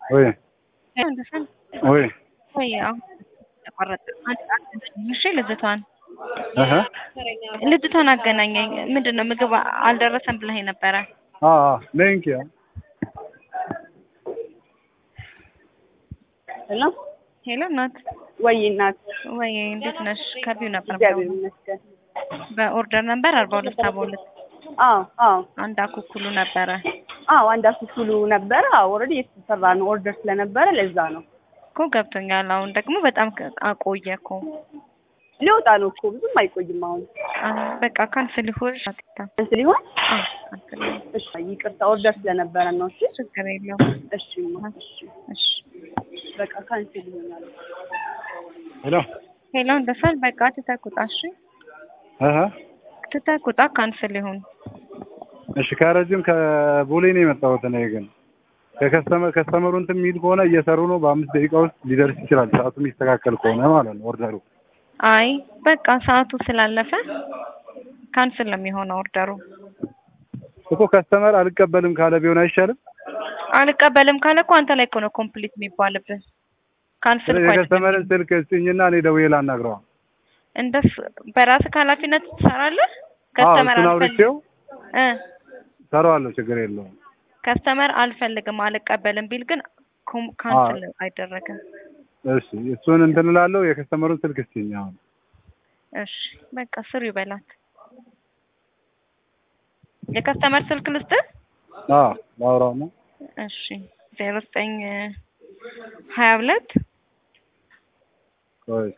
ወይ እንደሰን ወይ ወይ አሁን ተቋረጠ። እሺ ልጅቷን እህ ልጅቷን አገናኘኝ። ምንድን ነው ምግብ አልደረሰም ብለኸኝ ነበረ። አ አ ነኝ ኪያ ሄሎ ሄሎ እናት ወይ እናት ወይ እንዴት ነሽ? ከቢው ነበር እግዚአብሔር ይመስገን። በኦርደር ነበር አርባ ሁለት ሰባ ሁለት አዎ አዎ አንድ አኩኩሉ ነበረ። አዎ አንድ አኩኩሉ ነበረ። አዎ ኦልሬዲ የተሰራ ነው ኦርደር ስለነበረ ለዛ ነው እኮ ገብቶኛል። አሁን ደግሞ በጣም ከ- አቆየ እኮ ሊወጣ ነው እኮ ብዙም አይቆይም። አሁን አሁን በቃ ካንስል ይሁን አትታ እንትን ሊሆን አዎ ካንስል ይሁን። እሺ ይቅርታ ኦርደር ስለነበረ ነው። እሺ ችግር የለውም። እሺ ማ እሺ እሺ በቃ ካንስል ይሆናል። ሄሎ ሄሎ እንደሰል በቃ ትተኩጣ። እሺ እህ ትተኩጣ ካንስል ይሁን። እሺ ከረጅም ከቦሌ ነው የመጣሁት እኔ ግን ከከስተመር ከስተመሩ እንትን የሚል ከሆነ እየሰሩ ነው። በአምስት ደቂቃ ውስጥ ሊደርስ ይችላል። ሰዓቱ የሚስተካከል ከሆነ ማለት ነው ኦርደሩ። አይ በቃ ሰዓቱ ስላለፈ ካንስል ነው የሚሆነው ኦርደሩ። እኮ ከስተመር አልቀበልም ካለ ቢሆን አይሻልም? አልቀበልም ካለ እኮ አንተ ላይ እኮ ነው ኮምፕሊት የሚባልብህ። ካንስል እኮ አይደለም። የከስተመርን ስልክ ስጭኝና እኔ ደውዬ ላናግረዋ። እንደሱ በራስህ ኃላፊነት ትሰራለህ። አዎ ከስተመር እሱን አልፈልግም አውርቼው እ ሰራዋለሁ፣ ችግር የለውም። ከስተመር አልፈልግም አልቀበልም ቢል ግን ኮም- ካንስል አይደረግም። እሺ እሱን እንትን እላለሁ። የከስተመሩን ስልክ ስጭኝ አሁን። እሺ በቃ ስሩ ይበላት። የከስተመር ስልክ ልስጥህ? አዎ ላውራው ነው። እሺ ዜሮ ዘጠኝ ሀያ ሁለት ቆይ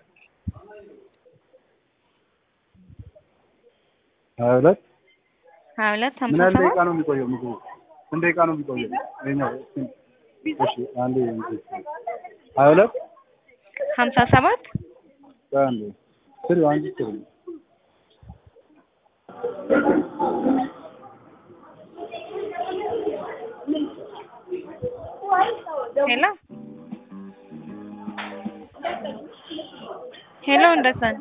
ሀያ ሁለት ሀያ ሁለት ምን ሀምሳ ያህል ሰባት ደቂቃ ነው የሚቆየው ምግቡ? ስንት ደቂቃ ነው የሚቆየው? ይኸኛው እሺ አንዴ እንትን ሀያ ሁለት ሀምሳ ሰባት ቆይ አንዴ ስሪ አንቺ ስሪ ሄሎ ሄሎ እንደሰን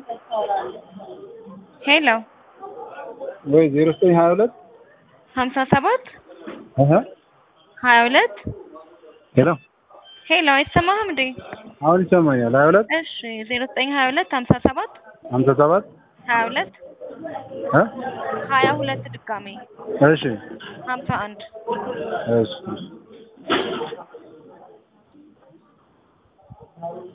ሄሎ ወይ ዜሮ ዘጠኝ ሀያ ሁለት ሀምሳ ሰባት እህ ሀያ ሁለት ሄሎ ሄሎ አይሰማህም እንዴ? አሁን ይሰማኛል። ሀያ ሁለት እሺ ዜሮ ዘጠኝ ሀያ ሁለት ሀምሳ ሰባት ሀምሳ ሰባት ሀያ ሁለት እ ሀያ ሁለት ድጋሜ እሺ ሀምሳ አንድ እሺ